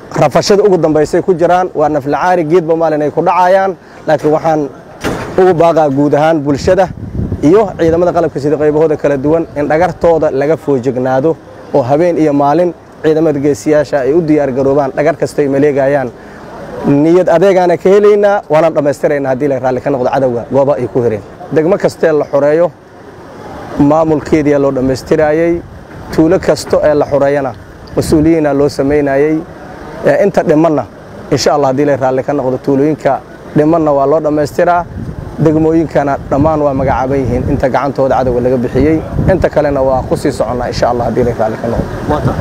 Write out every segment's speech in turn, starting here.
rafashada ugu dambaysay ku jiraan waa naflacaari geedba maalin ay ku dhacayaan laakiin waxaan ugu baaqaa guud ahaan bulshada iyo ciidamada qalabka sida qaybahooda kala duwan in dhagartooda laga foojignaado oo habeen iyo maalin ciidamada geesiyaasha ay u diyaargaroobaan dhagar kasta ay maleegayaan niyad adeegaana ka helaynaa waana dhammaystiraynaa haddii la raalli ka noqdo cadowga gooba ay ku hireen degmo kastee la xoreeyo maamulkeediyaa loo dhammaystiraayey tuulo kasto ee la xoreeyana mas-uuliyiina loo samaynayey inta dhimanna insha allah haddii la raalli ka noqdo tuulooyinka dhimanna waa loo dhammaystiraa degmooyinkana dhammaan waa magacaaban yihiin inta gacantooda cadowga laga bixiyey inta kalena waa ku sii soconnaa insha allah haddii la raalli ka noqdo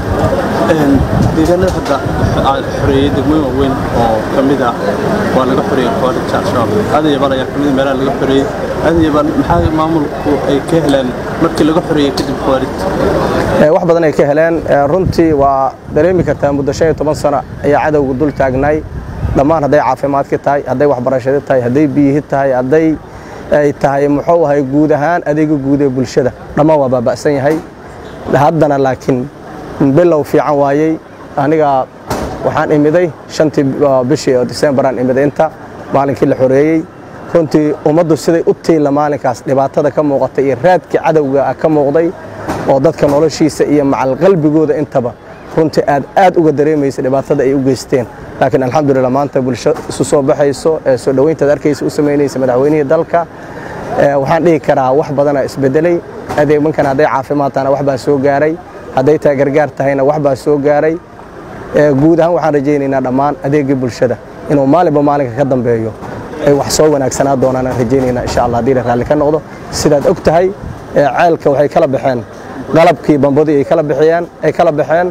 deegaanada hadda aad xoreeyey degmooyin waaweyn oo ka mid ah waa laga xoreeyey kooxda al-shabaab aadayaban ayaa kamid meelaha laga xoreeyey aadayaban maxaa maamulku ay ka heleen markii laga xoreeyey kadib khawaarid wax badan ay ka heleen runtii waa dareemi kartaa muddo shan iyo toban sano ayaa cadowga dul taagnaay dhammaan hadday caafimaadki tahay hadday waxbarashadi tahay hadday biyihi tahay hadday ay tahay muxuu ahay guud ahaan adeega guud ee bulshada dhammaan waa baaba'san yahay haddana laakiin bilow fiican waayey aniga waxaan imiday shantii bishii oo disembaraan imiday inta maalinkii la xoreeyey runtii ummaddu siday u tiila maalinkaas dhibaatada ka muuqatay iyo raadkii cadowga ka muuqday oo dadka noloshiisa iyo macal qalbigooda intaba runtii aad aad uga dareemaysa dhibaatada ay u geysteen laakiin alxamdulillah maanta bulsho isu soo baxayso ee soo dhoweyntaad arkaysa u samaynaysa madaxweynihii dalka waxaan dhihi karaa wax badana isbedelay adeegmankan hadday caafimaad tahana wax baa soo gaaray hadday tahay gargaar tahayna wax baa soo gaaray guud ahaan waxaan rajaynaynaa dhammaan adeegii bulshada inuu maalinba maalinka ka dambeeyo ay wax soo wanaagsanaa doonaan aan rajaynaynaa insha allah haddii la raalli ka noqdo sidaad og tahay ceelka waxay kala baxeen qalabkii bambadii ay kala bixiyeen ay kala baxeen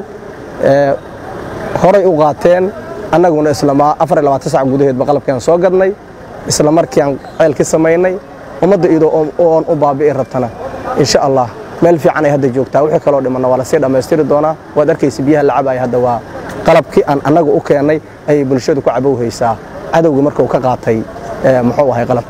horay u qaateen annaguna islamaa afar iyo labaatan sac gudaheedba qalabkiaan soo gadnay isla markii aan ceelki samaynay ummadda iyadoo oon u baabi'i rabtana insha allah meel fiican ay hadda joogtaa wixii kaloo dhimanna waa lasii dhammaystiri doonaa waad arkaysa biyaha la cabaya hadda waa qalabkii aan annaga u keennay ayay bulshadu ku cabowhaysaa cadowga markuu ka qaatay muxuu ahay qalab